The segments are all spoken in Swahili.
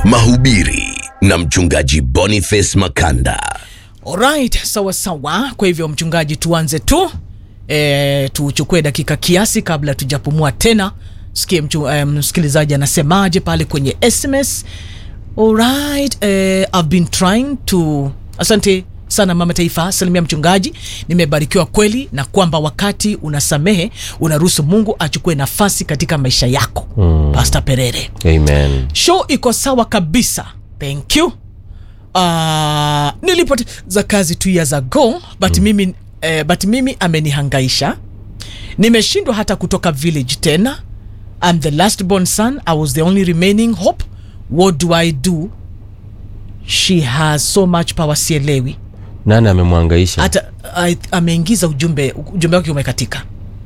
mahubiri na mchungaji Boniface Makanda. Alright, sawa sawa. Kwa hivyo mchungaji, tuanze tu e, tuchukue dakika kiasi kabla tujapumua tena. Sikie mchu, e, msikilizaji anasemaje pale kwenye SMS. Alright, e, I've been trying to asante sana mama taifa, salimia mchungaji. Nimebarikiwa kweli na kwamba wakati unasamehe unaruhusu Mungu achukue nafasi katika maisha yako. Mm. Pastor Perere. Amen. Show iko sawa kabisa. Thank you. Uh, nilipoteza kazi two years ago but mm. mimi eh, but mimi amenihangaisha. Nimeshindwa hata kutoka village tena. I'm the last born son. I was the only remaining hope. What do I do? She has so much power, sielewi. Nani amemwangaisha? Hata I- ameingiza ujumbe ujumbe wake umekatika.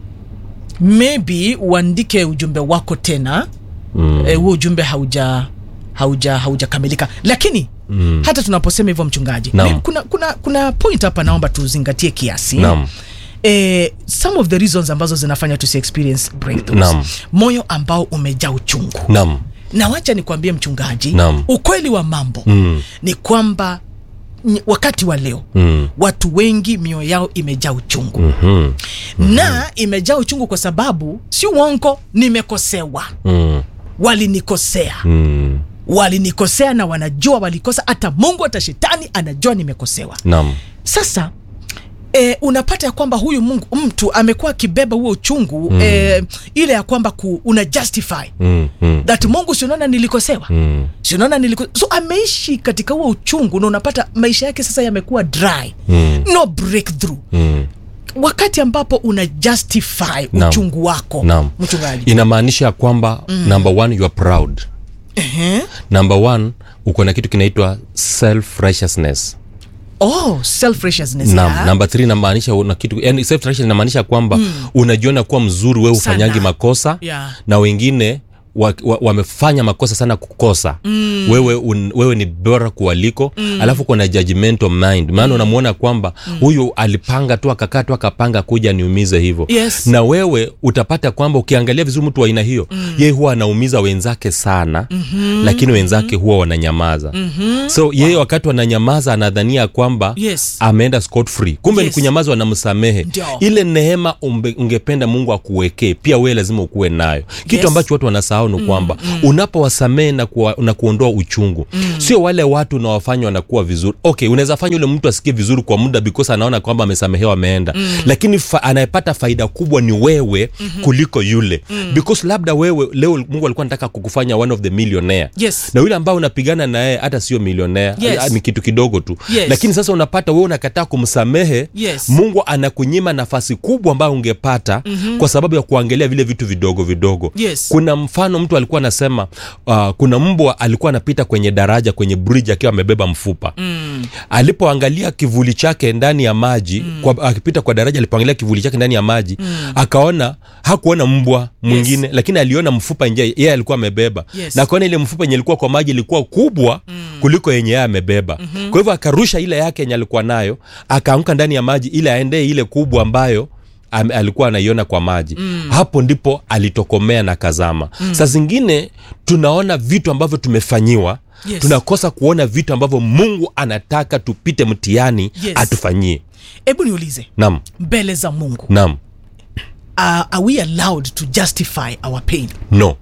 Maybe uandike ujumbe wako tena Mm. eh, huo ujumbe hauja hauja haujakamilika lakini mm. hata tunaposema hivyo mchungaji Naam. ni- kuna, kuna, kuna point hapa naomba tuzingatie kiasi Naam. eh, some of the reasons ambazo zinafanya tusi experience breakthroughs Naam. moyo ambao umejaa uchungu Naam. na wacha nikwambie mchungaji Naam. ukweli wa mambo Mm. ni kwamba ny- wakati wa leo Mm. watu wengi mioyo yao imejaa uchungu Mhm. na imejaa uchungu kwa sababu si uongo nimekosewa Mm. walinikosea Mm. walinikosea na wanajua walikosa hata mungu hata shetani anajua nimekosewa Naam. sasa E, unapata ya kwamba huyu mungu mtu amekuwa akibeba huo uchungu mm. e, ile ya kwamba ku, una justify Mm. Mm. that mungu sionaona nilikosewa Mm. sionaona niliko so ameishi katika huo uchungu na unapata maisha yake sasa yamekuwa dry Mm. no breakthrough Mm. wakati ambapo una justify Naam. uchungu wako Naam. mchungaji Inamaanisha kwamba number one you are proud. Ehe. Number one uko na kitu kinaitwa self righteousness. oh self righteousness Naam. Number three inamaanisha una kitu yani self righteousness inamaanisha kwamba unajiona kuwa mzuri wewe Sana. ufanyangi makosa Yeah. na wengine wamefanya wa, wamefanya makosa sana kukosa mm. wewe, un, wewe ni bora kualiko mm. alafu kuna judgmental mind maana mm. unamwona kwamba huyu alipanga tu akakaa tu akapanga kuja niumize hivyo Yes. na wewe utapata kwamba ukiangalia vizuri mtu wa aina hiyo mm. yeye huwa anaumiza wenzake sana mm-hmm. lakini wenzake huwa wananyamaza mm-hmm. so yeye wakati wananyamaza anadhania kwamba Yes. ameenda scot free kumbe Yes. ni kunyamaza wanamsamehe Ndio. ile neema umbe, ungependa mungu akuwekee pia wewe lazima ukuwe nayo kitu Yes. ambacho watu wanasahau ni kwamba mm, unapowasamehe na, kuwa, na kuondoa uchungu mm. sio wale watu unawafanya wanakuwa vizuri okay unaweza fanya yule mtu asikie vizuri kwa muda because anaona kwamba amesamehewa ameenda mm. lakini fa, anayepata faida kubwa ni wewe mm-hmm. kuliko yule mm. because labda wewe leo mungu alikuwa anataka kukufanya one of the millionaire Yes. na yule ambao unapigana naye hata sio millionaire Yes. ah, ni kitu kidogo tu Yes. lakini sasa unapata wewe unakataa kumsamehe Yes. mungu anakunyima nafasi kubwa ambayo ungepata mm-hmm. kwa sababu ya kuangalia vile vitu vidogo vidogo Yes. kuna mfano mtu alikuwa anasema uh, kuna mbwa alikuwa anapita kwenye daraja kwenye bridge akiwa amebeba mfupa mm. alipoangalia kivuli chake ndani ya maji mm. kwa, akipita kwa daraja alipoangalia kivuli chake ndani ya maji mm. akaona hakuona mbwa mwingine yes. lakini aliona mfupa nje yeye alikuwa amebeba Yes. na akaona ile mfupa yenye ilikuwa kwa maji ilikuwa kubwa mm. kuliko yenye yeye amebeba mm-hmm. kwa hivyo akarusha ile yake yenye alikuwa nayo akaanguka ndani ya maji ili aendee ile kubwa ambayo am, alikuwa anaiona kwa maji mm. hapo ndipo alitokomea na kazama mm. saa zingine tunaona vitu ambavyo tumefanyiwa Yes. tunakosa kuona vitu ambavyo mungu anataka tupite mtihani Yes. atufanyie hebu niulize nam mbele za mungu nam uh, are we allowed to justify our pain no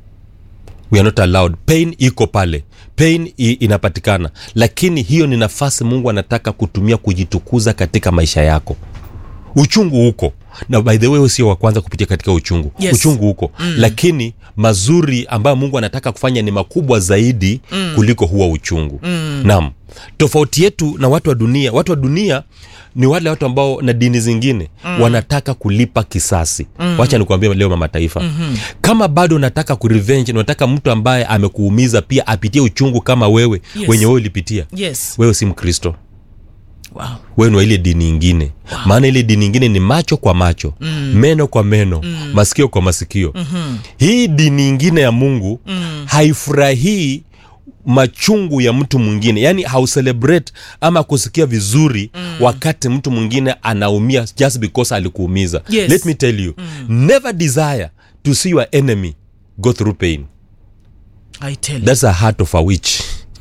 we are not allowed pain iko pale pain i, inapatikana lakini hiyo ni nafasi mungu anataka kutumia kujitukuza katika maisha yako uchungu huko na by the way wewe sio wa kwanza kupitia katika uchungu Yes. uchungu huko mm. lakini mazuri ambayo mungu anataka kufanya ni makubwa zaidi mm. kuliko huwa uchungu mm. naam tofauti yetu na watu wa dunia watu wa dunia ni wale watu ambao na dini zingine mm. wanataka kulipa kisasi mm. wacha nikuambia leo mama taifa mm-hmm. kama bado unataka kurevenge na unataka mtu ambaye amekuumiza pia apitie uchungu kama wewe Yes. wenye wewe ulipitia yes wewe si mkristo wow. wewe ni wa ile dini ingine wow. maana ile dini ingine ni macho kwa macho mm. meno kwa meno mm. masikio kwa masikio mm-hmm. hii dini ingine ya mungu mm. haifurahii machungu ya mtu mwingine yaani hauselebrate ama kusikia vizuri mm. wakati mtu mwingine anaumia just because alikuumiza Yes. let me tell you mm. never desire to see your enemy go through pain I tell you. That's a heart of a witch.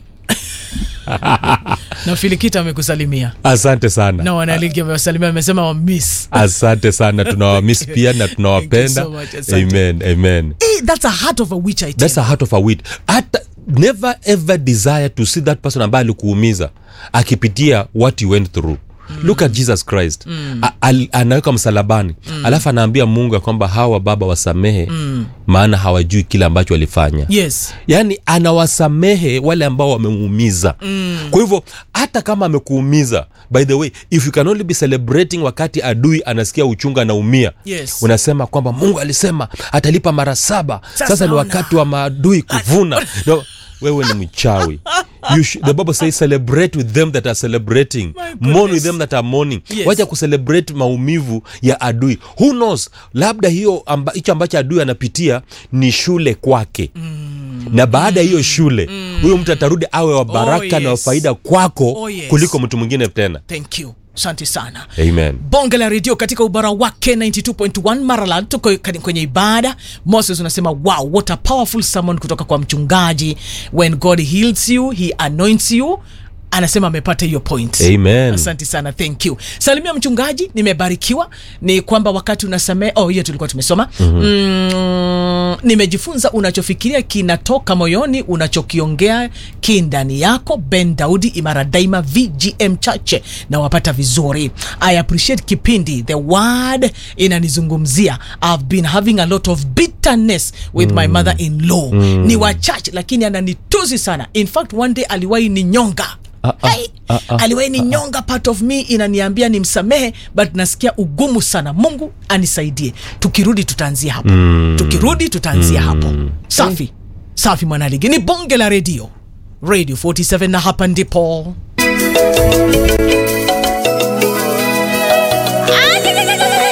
na filikita amekusalimia Asante sana. na wanaligi amewasalimia amesema wamiss Asante sana, tunawamiss pia na tunawapenda. Thank you so much, asante. Amen, amen. hey, that's a heart of a witch I tell That's a heart of a witch. Hata never ever desire to see that person ambaye alikuumiza akipitia what you went through. Look at Jesus Christ. A- al- anaweka msalabani alafu anaambia Mungu ya kwamba hawa baba wasamehe maana hawajui kile ambacho walifanya yes yaani anawasamehe wale ambao wamemuumiza mm. kwa hivyo hata kama amekuumiza by the way if you can only be celebrating wakati adui anasikia uchungu anaumia Yes. unasema kwamba mungu alisema atalipa mara saba sasa, Sasa ni ona. wakati wa maadui kuvuna no, wewe ni mchawi you sh- the bible says celebrate with them that are celebrating mourn with goodness. them that are mourning Yes. wacha kucelebrate maumivu ya adui who knows labda hiyo amba, hicho ambacho adui anapitia ni shule kwake mm. na baada ya hiyo shule huyo mtu atarudi awe wa baraka na wa yes. faida kwako Oh, yes. kuliko mtu mwingine tena thank you asante sana amen bonge la redio katika ubara wake 92.1 maralad tuko kani- kwenye ibada moses unasema wow what a powerful sermon kutoka kwa mchungaji when god heals you he anoints you anasema amepata hiyo point Amen. asante sana thank you salimia mchungaji nimebarikiwa ni kwamba wakati unasamee oh hiyo tulikuwa tumesoma mm-hmm. mm, nimejifunza unachofikiria kinatoka moyoni unachokiongea ki ndani yako ben daudi imara daima vgm chache na wapata vizuri i appreciate kipindi the word inanizungumzia i've been having a lot of bitterness with mm. my mother in law mm. ni wachache lakini ananitusi sana in fact one day aliwahi ni nyonga Ah, ah, hey, ah, ah, aliwahi ni nyonga part of me inaniambia nimsamehe but nasikia ugumu sana mungu anisaidie tukirudi tutaanzia hapo mm. tukirudi tutaanzia mm. hapo safi safi mwanaligi ni bonge la redio radio 47 na hapa ndipo